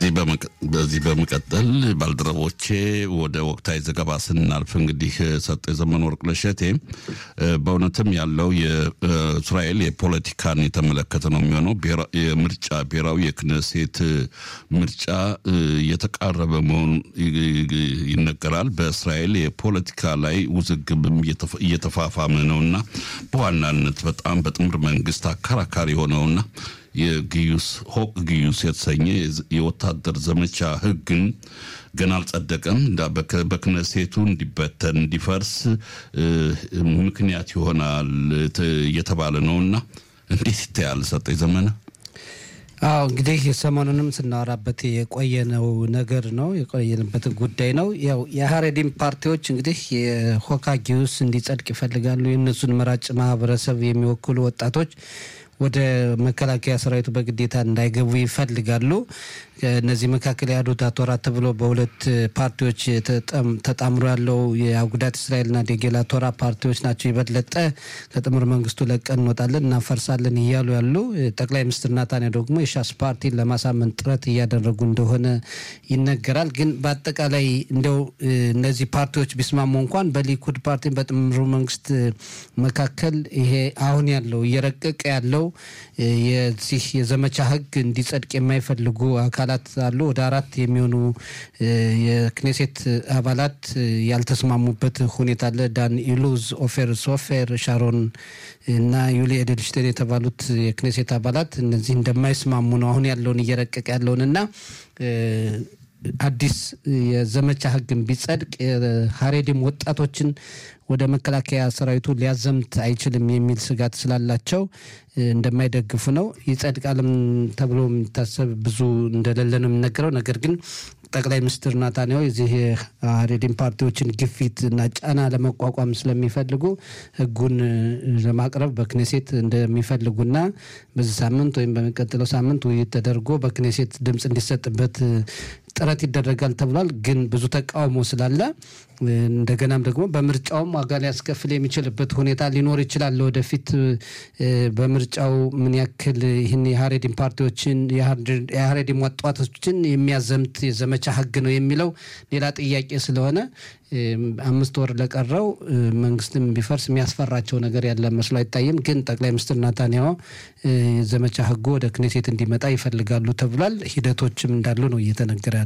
በዚህ በመቀጠል ባልደረቦቼ ወደ ወቅታዊ ዘገባ ስናልፍ እንግዲህ ሰጠ የዘመን ወርቅ ለሸቴ በእውነትም ያለው የእስራኤል የፖለቲካን የተመለከተ ነው የሚሆነው። የምርጫ ብሔራዊ የክነሴት ምርጫ እየተቃረበ መሆኑ ይነገራል። በእስራኤል የፖለቲካ ላይ ውዝግብም እየተፋፋመ ነውና በዋናነት በጣም በጥምር መንግስት አከራካሪ የሆነውና የግዩስ ሆቅ ግዩስ የተሰኘ የወታደር ዘመቻ ህግን ገና አልጸደቀም። በክነሴቱ እንዲበተን እንዲፈርስ ምክንያት ይሆናል እየተባለ ነውና እንዴት ይታያል? ሰጠኝ ዘመነ። አዎ እንግዲህ ሰሞኑንም ስናወራበት የቆየነው ነገር ነው የቆየንበት ጉዳይ ነው። ያው የሀሬዲም ፓርቲዎች እንግዲህ የሆካ ጊዩስ እንዲጸድቅ ይፈልጋሉ። የእነሱን መራጭ ማህበረሰብ የሚወክሉ ወጣቶች ወደ መከላከያ ሰራዊቱ በግዴታ እንዳይገቡ ይፈልጋሉ። እነዚህ መካከል የአዶታ ቶራ ተብሎ በሁለት ፓርቲዎች ተጣምሮ ያለው የአጉዳት እስራኤልና ዴጌላ ቶራ ፓርቲዎች ናቸው። የበለጠ ከጥምር መንግስቱ ለቀን እንወጣለን እናፈርሳለን እያሉ ያሉ ጠቅላይ ሚኒስትር ናታንያ ደግሞ የሻስ ፓርቲን ለማሳመን ጥረት እያደረጉ እንደሆነ ይነገራል። ግን በአጠቃላይ እንደው እነዚህ ፓርቲዎች ቢስማሙ እንኳን በሊኩድ ፓርቲን በጥምሩ መንግስት መካከል ይሄ አሁን ያለው እየረቀቀ ያለው የዚህ የዘመቻ ህግ እንዲጸድቅ የማይፈልጉ አካላት አሉ። ወደ አራት የሚሆኑ የክኔሴት አባላት ያልተስማሙበት ሁኔታ አለ። ዳን ኢሉዝ፣ ኦፌር ሶፌር፣ ሻሮን እና ዩሊ ኤድልሽቴን የተባሉት የክኔሴት አባላት እነዚህ እንደማይስማሙ ነው አሁን ያለውን እየረቀቀ ያለውን እና አዲስ የዘመቻ ህግን ቢጸድቅ ሀሬዲም ወጣቶችን ወደ መከላከያ ሰራዊቱ ሊያዘምት አይችልም የሚል ስጋት ስላላቸው እንደማይደግፉ ነው። ይጸድቃልም ተብሎ የሚታሰብ ብዙ እንደሌለ ነው የሚነገረው። ነገር ግን ጠቅላይ ሚኒስትር ናታንያሁ የዚህ የሀሬዲም ፓርቲዎችን ግፊት እና ጫና ለመቋቋም ስለሚፈልጉ ህጉን ለማቅረብ በክኔሴት እንደሚፈልጉና በዚህ ሳምንት ወይም በሚቀጥለው ሳምንት ውይይት ተደርጎ በክኔሴት ድምፅ እንዲሰጥበት ጥረት ይደረጋል ተብሏል። ግን ብዙ ተቃውሞ ስላለ እንደገናም ደግሞ በምርጫውም ዋጋ ሊያስከፍል የሚችልበት ሁኔታ ሊኖር ይችላል። ወደፊት በምርጫው ምን ያክል ይህን የሀሬዲም ፓርቲዎችን የሀሬዲም ወጣቶችን የሚያዘምት የዘመቻ ህግ ነው የሚለው ሌላ ጥያቄ ስለሆነ አምስት ወር ለቀረው መንግስትም ቢፈርስ የሚያስፈራቸው ነገር ያለ መስሎ አይታይም። ግን ጠቅላይ ሚኒስትር ናታንያሁ ዘመቻ ህጉ ወደ ክኔሴት እንዲመጣ ይፈልጋሉ ተብሏል። ሂደቶችም እንዳሉ ነው እየተነገረ